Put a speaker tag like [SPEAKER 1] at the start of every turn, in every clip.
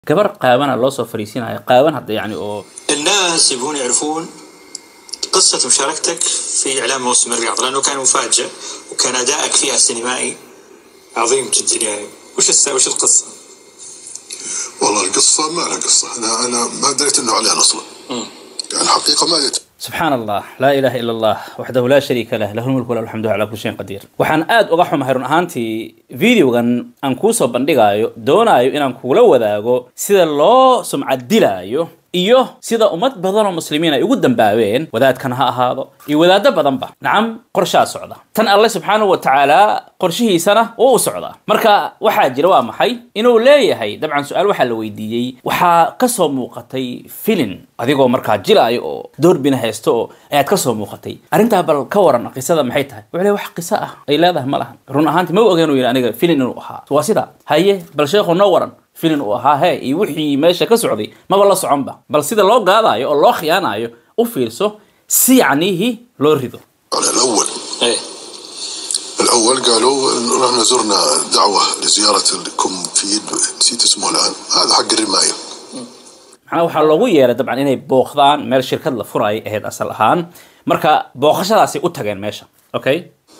[SPEAKER 1] gabar qaabana loo soo fariisinaya qaaban hadda yani oo
[SPEAKER 2] الناس يبغون يعرفون قصة مشاركتك في إعلان موسم الرياض لأنه كان مفاجئ وكان أدائك فيها سينمائي عظيم جدا يعني وش الس... وش القصة؟
[SPEAKER 3] والله القصة ما لها قصة أنا أنا ما دريت إنه إعلان أصلا يعني الحقيقة ما دريت
[SPEAKER 1] subxaan allah laa ilaaha ila allah waxdahu laa shariika lah lahu lmulku walahu alxamdu calaa kulli shayin qadiir waxaan aad uga xumahay run ahaantii videogan aan kuu soo bandhigaayo doonaayo inaan kugula wadaago sida loo sumcad dilaayo iyo sida ummad badan oo muslimiin ay ugu dambaabeen wadaadkan ha ahaado iyo wadaado badanba nacam qorshaa socda tan alle subxaanahu wa tacaala qorshihiisana wuu u socdaa marka waxaa jira waa maxay inuu leeyahay dabcan su-aal waxaa la weydiiyey waxaa kasoo muuqatay filin adigoo markaa jilaayo oo doorbina haysto oo ayaad kasoo muuqatay arrintaa bal ka waran qisada maxay tahay wuxuu leeyahay wax qiso ah ay leedahay ma lahan run ahaantii ma ogeenu yidhi aniga filin inuu ahaa waa sida haye bal sheekhu noo waran filin uu ahaa hee iyo wixii meesha ka socday maba la soconba bal sida loo gaadaayo oo loo khiyaanayo u fiirso si yacniihi loo rido
[SPEAKER 3] على الأول
[SPEAKER 2] إيه
[SPEAKER 3] الأول قالوا إنه رحنا زرنا دعوة لزيارة الكومفيد نسيت اسمه الآن هذا حق الرماية
[SPEAKER 1] macnaha waxaa loogu yeeray dabcan inay booqdaan meel shirkad la furayay ahayd asal ahaan marka booqashadaasay u tageen meesha okay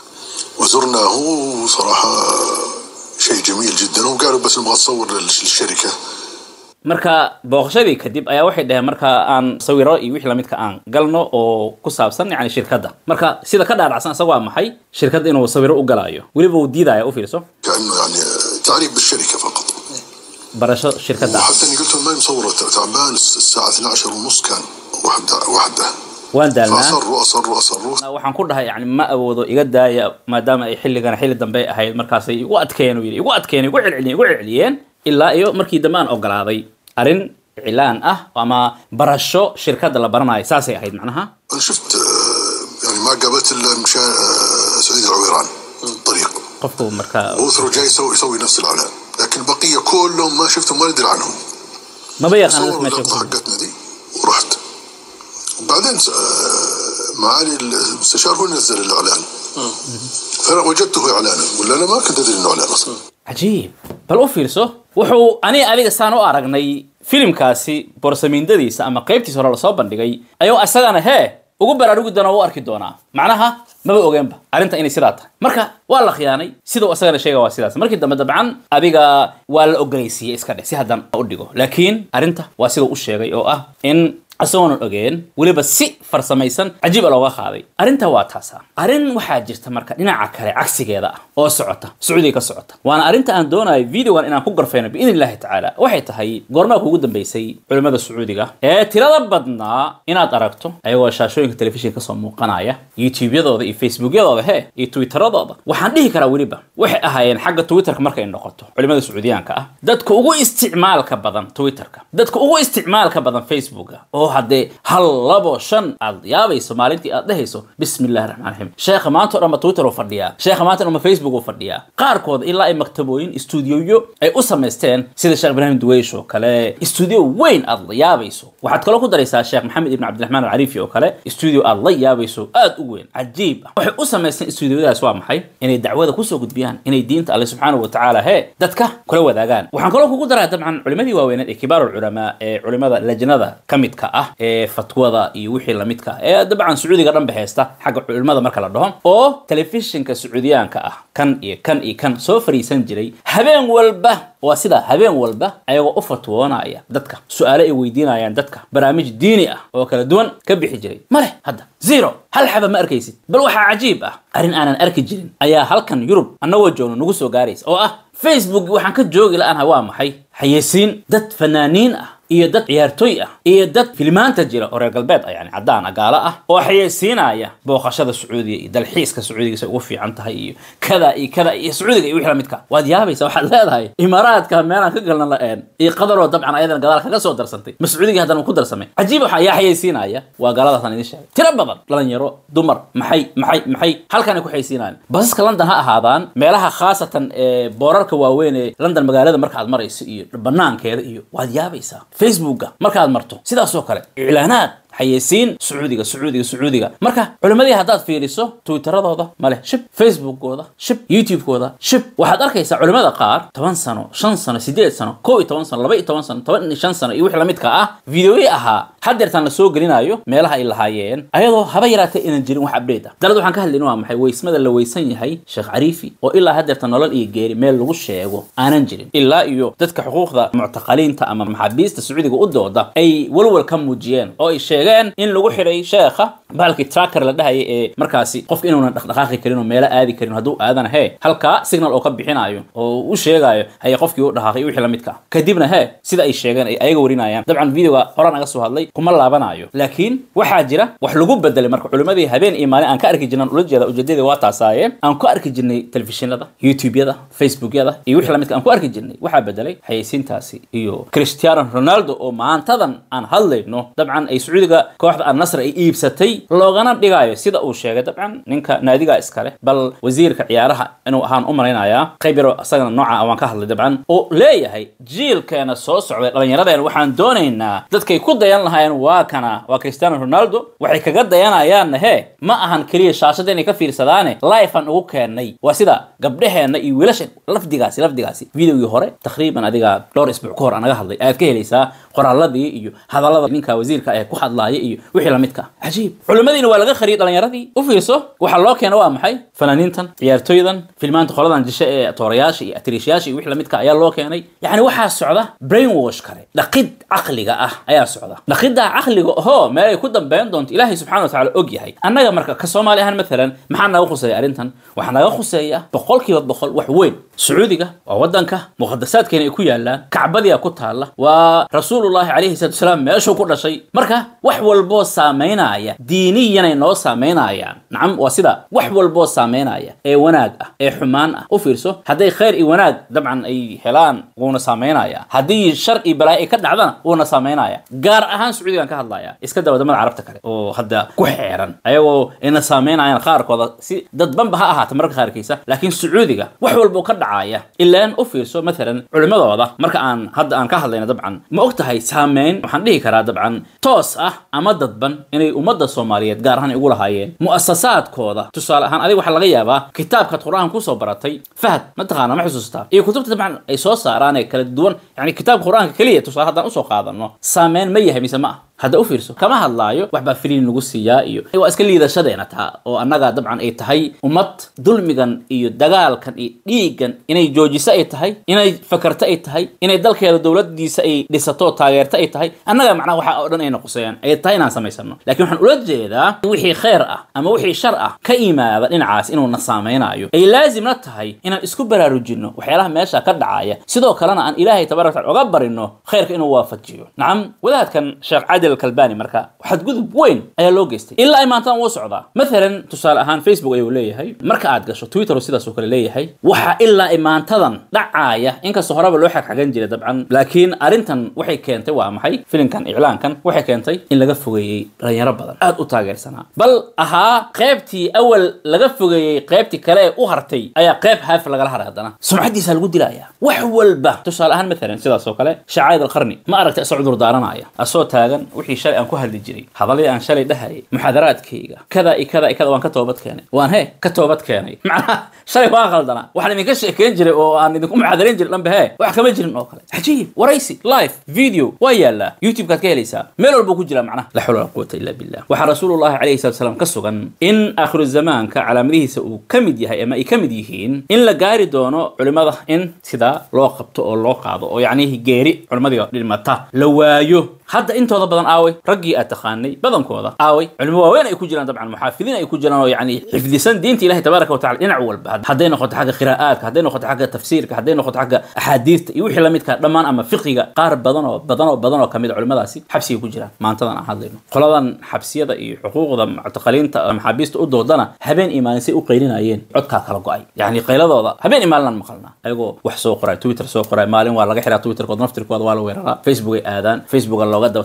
[SPEAKER 3] وزرناه صراحة شيء جميل جدا وقالوا بس نبغى نصور للشركة
[SPEAKER 1] marka booqashadii kadib ayaa waxay dhaheen marka aan sawiro iyo wixii lamidka aan galno oo ku saabsan yani shirkadda marka sida ka dhaadhacsan isaga waa maxay shirkadda inuu sawiro u galaayo weliba uu diidaya u fiirso
[SPEAKER 3] كأنه يعني تعريف بالشركة فقط
[SPEAKER 1] barasho shirkadda ah
[SPEAKER 3] وحتى اني قلت لهم ما مصورة تعبان الساعة 12 ونص كان واحدة واحدة
[SPEAKER 1] waan daalnaa
[SPEAKER 3] فأصروا أصروا أصروا
[SPEAKER 1] waxaan ku dhahay yani ma awoodo iga daaya maadaama ay xilligan xilli dambe ahayd markaasay igu adkeeyeen uu yidhi igu adkeeyeen igu celceliyeen igu celceliyeen ilaa iyo markii dambe aan ogolaaday arrin iclaan ah ama barasho shirkadda la baranayo saasay ahayd macnaha
[SPEAKER 3] أنا شفت آه، يعني ما قابلت إلا مشا آه، سعيد العويران الطريق
[SPEAKER 1] qofku marka
[SPEAKER 3] هو ثرو جاي يسوي يسوي نفس الإعلان لكن البقية كلهم ما شفتهم ما ندري عنهم
[SPEAKER 1] maba yaqaan dadka
[SPEAKER 3] صوروا
[SPEAKER 1] meesha
[SPEAKER 3] اللقطة
[SPEAKER 1] ku
[SPEAKER 3] حقتنا دي ورحت وبعدين آه، معالي المستشار هو اللي نزل الإعلان فأنا وجدته إعلانا ولا أنا ما كنت أدري إنه إعلان أصلا
[SPEAKER 1] cajiib bal u fiirso wuxuu ani adiga saan u aragnay filimkaasi boorsamiindadiisa ama qaybtiisa hore lasoo bandhigay ayuu asagana hee ugu baraarugi doona u arki doonaa macnaha maba ogeenba arrinta inay sidaa tahay marka waa la khiyaanay sidau asagana sheega waa sidaas markii dambe dabcan adiga waa la ogoleysiiyey iska dheh si haddan u dhigo laakiin arrinta waa sidau u sheegay oo ah in isagoonan ogeen weliba si farsamaysan cajiiba looga qaaday arrinta waa taasa arrin waxaa jirta marka dhinaca kale cagsigeeda ah oo socota sacuudiga ka socota waana arrinta aan doonayo videogan inaan ku garfayno biidn illahi tacaala waxay tahay goormaa kuugu dambeysay culimmada sacuudiga ee tirada badnaa inaad aragto ayagoo shaashooyinka telefishinka kasoo muuqanaya youtube-yadooda iyo facebookyadooda he iyo twitteradooda waxaan dhihi karaa weliba waxay ahaayeen xagga twitterka markay noqoto culimmada sacuudiyaanka ah dadka ugu isticmaalka badan twitterka dadka ugu isticmaalka badan facebooka oo haddee hal labo shan aad yaabayso maalintii aad dhehayso bismi illahi raxmaan raxiim sheekha maanta o dhan ma twitter uu fadhiyaa sheekha maanta o dhan ma facebook uu fadhiyaa qaarkood ilaa ay maktabooyin istuudiyoyo ay u samaysteen sida sheekh ibraahim duweysh oo kale istuudiyo weyn aad la yaabayso waxaad kaloo ku daraysaa sheekh maxamed ibn cabdiraxmaan alcariifi oo kale istuudiyo aad la yaabayso aad u weyn cajiib ah waxay u samaysteen istuudiyadaas waa maxay inay dacwada kusoo gudbiyaan inay diinta alle subxaanahu wa tacaala hee dadka kula wadaagaan waxaan kaloo kugu daraa dabcan culimadii waaweyneed ee kibaar ulculamaa ee culimada lajnada ka midka ah ee fatwada iyo wixii lamidka ah ee dabcan sacuudiga dhanba haysta xagga culimada marka la dhaho oo telefishinka sacuudiyaanka ah kan iyo kan iyo kan soo fariisan jiray habeen walba waa sida habeen walba ayagoo u fatwoonaya dadka su-aale ay weydiinayaan dadka barnaamij diini ah oo kala duwan ka bixi jiray ma leh hadda zero hal xaba ma arkaysid bal waxaa cajiib ah arrin aanan arki jirin ayaa halkan yurub annagoo joogno nagu soo gaaraysa oo ah facebook waxaan ka joogi la-aanha waa maxay xayeysiin dad fanaaniin ah iyo dad ciyaartooy ah iyo dad filimaanta jira oo reer galbeed ah yani caddaan ah gaalo ah oo xayeysiinaya booqashada sacuudiga iyo dalxiiska sacuudiga say ugu fiican tahay iyo kada iyo kada iyo sacuudiga iyo wixii lamidka waad yaabaysa waxaad leedahay imaaraadka meelaan ka galna la-een iyo qadaroo dabcan ayadana gadaal kaga soo darsantay ma sacuudiga haddana ku darsamay cajiib waxa ayaa xayeysiinaya waa gaaladaasaan idin sheegay tiro badan dhalinyaro dumar maxay maxay maxay halkanay ku xayeysiinayaan basaska london ha ahaadaan meelaha khaasatan ee boorarka waaweyn ee london magaalada marka aad marayso iyo banaankeeda iyo waad yaabaysaa facebooka markaad marto sidaasoo kale iclaanaad xayeysiin sacuudiga sacuudiga sacuudiga marka culimmadii haddaad fiiriso twitteradooda male shib facebookooda shib youtubekooda shib waxaad arkaysaa culimmada qaar toban sano shan sano sideed sano kow iyo toban sano laba iyo toban sano toban iyo shan sano iyo wixii lamidka ah videoyi ahaa hadeertaan la soo gelinayo meelaha ay lahaayeen ayadoo haba yaraatee inaan jirin wax update ah dalad waxaan ka hadlayna waa maxay weysmada la weysan yahay sheekh cariifi oo ilaa hadeerta nolol iyo geeri meel lagu sheego aanan jirin ilaa iyo dadka xuquuqda muctaqaliinta ama maxaabiista sacuudiga u dooda ay walwal ka muujiyeen oo ay sheegeen in lagu xidhay sheekha bahalkii tracker la dhahaya ee markaasi qofka inuunan dhaqdhaqaaqi karin oo meelo aadi karin hadduu aadana hee halkaa signal oo ka bixinayo oo u sheegayo haye qofkii u dhaqaaqay wixii lamidka ah kadibna hee sida ay sheegeen ay ayaga warinayaan dabcan videoga horaan naga soo hadlay kuma laabanayo laakiin waxaa jira wax lagu bedelay marka culimadii habeen iyo maalin aan ka arki jirnan ula jeeda ujeedadii waa taasaaye aan ku arki jirnay telefishinada youtubeyada facebookyada iyo wixii lamidka aan ku arki jirnay waxaa bedelay xayeysiintaasi iyo cristiano ronaldo oo maantadan aan hadlayno dabcan ay sacuudiga kooxda annasr ay iibsatay loogana dhigayo sida uu sheegay dabcan ninka naadiga iskale bal wasiirka ciyaaraha inuu ahaan u malaynayaa qayb yaro isagana nooca waan ka hadlay dabcan oo leeyahay jiilkeena soo socday dhallinyaradeen waxaan doonaynaa dadkay ku dayan lahaayeen waa kana waa cristiano ronaldo waxay kaga dayanayaanna hee ma ahan keliya shaashada inay ka fiirsadaane life aan ugu keennay waa sida gabdhaheenna iyo wiilasha lafdigaasi lafdigaasi videogii hore taqriiban adiga dhowr isbuuc ka hor aan naga hadlay ayaad ka helaysaa qoraaladii iyo hadallada ninka wasiirka ee ku hadlaaya iyo wixii lamidka ah cajiib culimmadiina waa laga qariyay dhallinyaradii u fiirso waxaa loo keena waa maxay fanaaniintan ciyaartooydan filmaanta qoladan jishe ee toorayaasha iyo atiriishyaasha iyo wixii lamidka ayaa loo keenay yacni waxaa socda brainwash kale dhaqid caqliga ah ayaa socda dhaqiddaa caqliga ohoo meel ay ku dambeyn doonto ilaahay subxana wa tacaala og yahay annaga marka ka soomaali ahaan maalan maxaa naga khuseeya arrintan waxaa naga khuseeya boqolkiiba boqol wax weyn sacuudiga waa wadanka muqadasaadkeena ay ku yaalaan kacbadiya ku taalla waa rasuulullahi calayhi salatu wasalaam meeshuu ku dhashay marka wax walboo saameynaya diiniyanay noo saameynayaan nacam waa sida wax walboo saameynaya ee wanaag ah ee xumaan ah u fiirso hadday khayr iyo wanaag dabcan ay helaan wuuna saameynaya haddii shar iyo balaayo ay ka dhacdana wuuna saameynaya gaar ahaan sacuudigan ka hadlaya iska daa wadamada carabta kale oo hadda ku xeeran ayagoo ina saameynayaan qaarkooda si dadbanba ha ahaata mararka qaarkiisa laakiin sacuudiga wax walboo ka dhacaya ilaan u fiirso maalan culimadooda marka aan hadda aan ka hadlayna dabcan ma og tahay saameyn waxaan dhihi karaa dabcan toos ah ama dadban inay ummadda soomaaliyeed gaar ahaan ay ugu lahaayeen mu'asasaadkooda tusaale ahaan adiga waxaa laga yaabaa kitaabkaad qur-aanka kusoo baratay fahad mataqaana ma xusuustaa iyo kutubta dabcan ay soo saaraan ee kala duwan yani kitaabka qur-aanka keliya tusaale haddaan usoo qaadano saameyn ma yahay mise ma ah hadda u fiirso kama hadlaayo wax baa filiin lagu siiyaa iyo waa iska liidashadeena taa oo annaga dabcan ay tahay ummad dulmigan iyo dagaalkan iyo dhiiggan inay joojiso ay tahay inay fakarto ay tahay inay dalkeeda dowladiisa ay dhisato taageerto ay tahay annaga macnaha waxa oo dhan ayna quseeyaan ay tahay inaan samaysano laakiin waxaan ula jeedaa wixii khayr ah ama wixii shar ah ka yimaada dhinacaas inuuna saameynayo ay laazimna tahay inaan isku baraarujinno waxyaalaha meesha ka dhacaya sidoo kalena aan ilaahay tabarak taala oga barino khayrka inuu waafajiyo nacam wadaadkan sheekh cadil kalbani marka xadgudub weyn ayaa loo geystay ilaa ay maantaan wuu socdaa maalan tusaale ahaan facebook ayuu leeyahay marka aad gasho twitter oo sidaas oo kale leeyahay waxaa ilaa ay maantadan dhacaaya inkastoo horeba loo xagxagan jiray dabcan laakiin arrintan waxay keentay waa maxay filimkan iclaankan waxay keentay in laga fogeeyey dhalinyaro badan aad u taageersanaa bal ahaa qaybtii awal laga fogeeyey qaybtii kale ee u hartay ayaa qayb haaf lagala haray haddana sumcadiisa lagu dilaya wax walba tusaale ahaan maalan sidaas oo kale shacaid alqarni ma aragtay asoo cudur daaranaya asoo taagan wixii shalay aan ku hadli jiray hadalladii aan shalay dhahayay muxaadaraadkayga kada iyo kada iyo kada waan ka toobad keenay waan he ka toobad keenay macnaha shalay waan qaldanaa waxaan idinka sheekeyn jiray oo aan idinku muxaadarayn jiray dhanba he wax kama jirin oo kale cajiib waraysi live video waa yaallaa youtube-kaad ka helaysaa meel walbuu ku jiraa macnaha la xawla wala quwata illa billah waxaa rasuulullahi calayhi salatu wasalaam ka sugan in aakhiru zamaanka calaamadihiisa uu ka mid yahay ama ay ka mid yihiin in la gaari doono culimada in sidaa loo qabto oo loo qaado oo yacnihi geeri culimadii dhimata la waayo hadda intooda badan aaway raggii aad taqaanay badankooda aaway culimo waaweyn ay ku jiraan dabcan muxaafidiin ay ku jiraan oo yani xifdisan diinta ilahi tabaaraka watacala dhinac walba hadday noqoto xagga qiraa'aadka hadday noqoto xagga tafsiirka hadday noqoto xagga axaadiista iyo wixii lamidka dhammaan ama fiqiga qaar badan oo badan oo badan oo kamid a culimadaasi xabsigay ku jiraan maantadan aan hadlayno qoladan xabsiyada iyo xuquuqda muctaqaliinta maxaabiista u doodana habeen iyo maalin say u qaylinayeen codkaa kala go-ay yani qayladooda habeen iyo maalinaan maqalnaa ayagoo wax soo qoray twitter soo qoray maalin waa laga xiraa twitterkooda naftirkooda waa la weeraraa facebook ay aadaan facebooka looga daba taga waa laga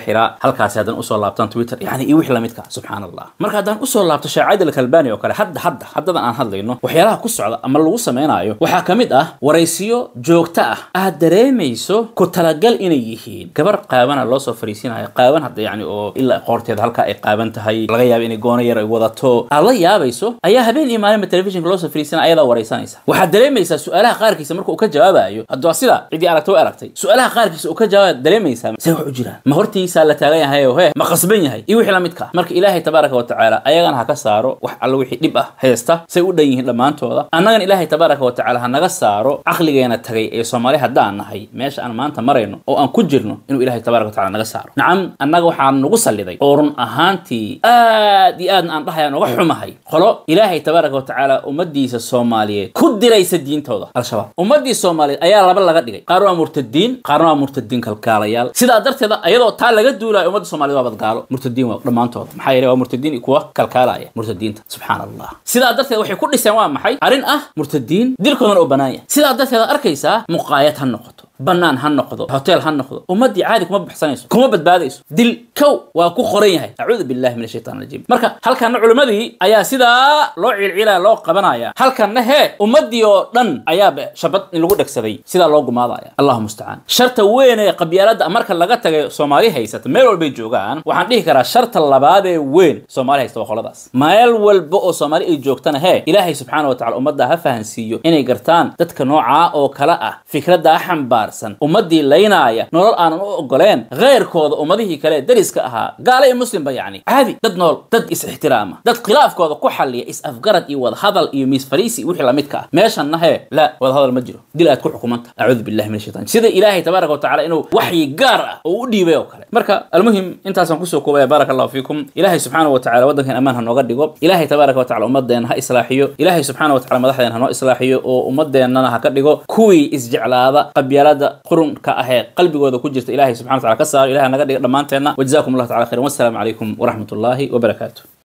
[SPEAKER 1] xiraa halkaasi haddaan usoo laabtaan twitter yani iyo wixii lamidka subxaan allah marka haddaan usoo laabto sheekh caadil kalbani oo kale hadda hadda haddadan aan hadlayno waxyaalaha ku socda ama lagu samaynayo waxaa ka mid ah waraysiyo joogto ah aad dareemayso ku talagal inay yihiin gabar qaabana loo soo fariisinayo qaaban hadda yani oo ilaa qoorteeda halka ay qaaban tahay laga yaaba inay goono yar ay wadato aad la yaabayso ayaa habeen iyo maalinba telefishinka loo soo fariisanaya ayadaa waraysanaysa waxaad dareemaysaa su-aalaha qaarkiisa marka uu ka jawaabayo hadduu waa sida ciddii aragta way aragtay su-aalaha qaarkiisa uu ka jawaaba dareemaysaa say wax u jiraan ma hortiisaa la taagan yahay oo he ma qasban yahay iyo wixii lamidka marka ilaahay tabaaraka wa tacaala ayagana ha ka saaro wax alla wixii dhib ah haysta say u dhan yihiin dhammaantooda annagan ilaahay tabaaraka wa tacaala ha naga saaro caqligeena tagay ee soomaali haddaan nahay meesha aan maanta marayno oo aan ku jirno inuu ilaahay tabaaraka wa tacaala naga saaro nacam annaga waxaa nagu salliday oo run ahaantii aad iyo aadna aan dhahayaan uga xumahay qolo ilaahay tabaaraka wa tacaala ummadiisa soomaaliyeed ku diraysa diintooda al-shabaab ummadii soomaaliyeed ayaa laba laga dhigay qaar waa murtadiin qaarna waa murtadiin kalkaalayaal sidaa darteeda ayadoo taa laga duulayo ummadda soomaaliyed waa badgaalo murtadiin waa dhammaantooda maxaa yeele waa murtadiin iyo kuwa kalkaalaya murtadiinta subxaan allah sidaa darteed waxay ku dhiseen waa maxay arrin ah murtadiin dilkoodana oo bannaan yahay sidaa darteed aad arkaysaa muqaayad ha noqoto bannaan ha noqdo hotel ha noqdo ummaddii caadi kuma baxsanayso kuma badbaadayso dil kow waa ku qoran yahay acuudu billahi min ashaytaan rajiim marka halkanna culimmadii ayaa sidaa loo ciilciilaya loo qabanaya halkanna hee ummaddii oo dhan ayaaba shabad in lagu dhegsaday sidaa loo gumaadaya allahu mustacaan sharta weyn ee qabyaaladda marka laga tagay soomaali haysata meel walbay joogaan waxaan dhihi karaa sharta labaad ee weyn soomaali haysta waa qoladaas meel walba oo soomaali ay joogtana hee ilaahay subxaana wa tacala ummadda ha fahansiiyo inay gartaan dadka noocaa oo kale ah fikradda xambaar ummadii laynaaya nolol aanan u ogoleen keyrkooda ummadihii kale dariska ahaa gaala iyo muslimba yacni caadi dad nool dad is-ixtiraama dad khilaafkooda ku xalliya is-afgarad iyo wadahadal iyo miis fariisi wixii lamidka ah meeshanna hee la wadahadal ma jiro dil aad ku xukumanta acuudu billahi min ashaytan sida ilaahay tabaaraka wa tacala inuu waxyi gaar ah oo u dhiibay oo kale marka almuhim intaasaan kusoo koobaya baaraka allahu fiikum ilaahay subxaana wa tacala waddankan ammaan ha nooga dhigo ilaahay tabaaraka wa tacala ummadeenna ha islaaxiyo ilaahay subxaana wa tacala madaxdeena ha noo islaaxiyo oo ummadeennana ha ka dhigo kuwii isjeclaada qabyaalada qurunka ahee qalbigooda ku jirta ilahay subxana wa tacala ka saaro ilahay naga dhiga dhammaanteenna wajazakum allah tacala khayran wassalaamu calaykum waraxmat ullaahi wabarakaatu